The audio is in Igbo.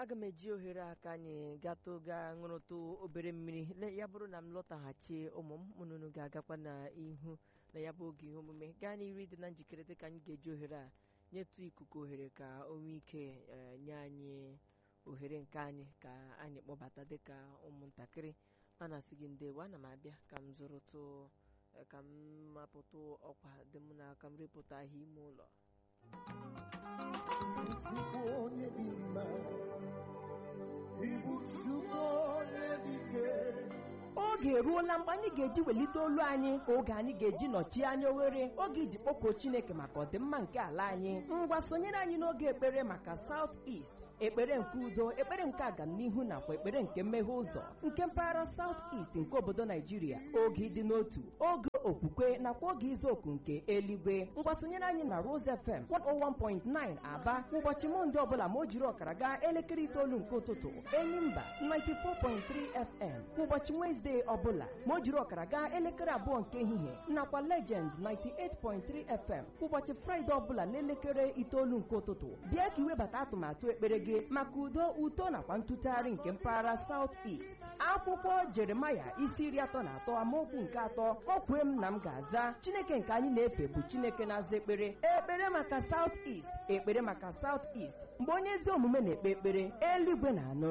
aga m eji ohere aka anyị gatụ gaa ṅụrụtụ obere mmiri Le- ya bụrụ na m lọtaghachi ụmụ m mụnụnụ ga-agakwa n'ihu na ya bụ oge ihe omume gaa n'iru dị na njikere dịka anyị ga-eji ohere a nyetụ ikuku ohere ka o nwee ike eh, nye anyị ohere nke anyị ka anyị kpọbata dịka ụmụntakịrị a na-asị gị ndewo ana m abịa ka m zụrụtụ eh, ka m mapụtụ ọkwa dị m n'aka m repụta ahịa ime ụlọ Chukwu onye dị mma ịbụ Chukwu onye dị ike oge eruola mgbe anyị ga-eji welite olu anyị oge anyị ga-eji nọchie anya oghere oge iji kpọkuo chineke maka ọdịmma nke ala anyị ngwa sonyere anyị n'oge ekpere maka South East ekpere nke udo ekpere nke agamnihu nakwa ekpere nke mmeghe ụzọ nke mpaghara South East nke obodo naijiria oge ịdị n'otu oge okwukwe nakwa oge izu oku nke eluigwe ngwa sonyere anyị na Rose FM 101.9 aba ụbọchị mọnde ọbụla ma o jiri ọkara gaa elekere itoolu nke ụtụtụ enyimba 94.3 FM ụbọchị Wezdee ọbụla ma o jiri ọkara gaa elekere abụọ nke ehihie nakwa Legend 98.3 FM ụbọchị Fraịde ọbụla n'elekere itoolu nke ụtụtụ bịa ka iwebata atụmatụ ekpere gị maka udo uto nakwa ntụtụgharị nke mpaghara South East akwụkwọ Jeremaya isi iri atọ na atọ amaokwu nke atọ o kwee m na m ga-aza Chineke nke anyị na-efe bụ Chineke na-aza ekpere ekpere maka South East ekpere maka South East mgbe onye ezi omume na-ekpe ekpere eluigwe na-anụ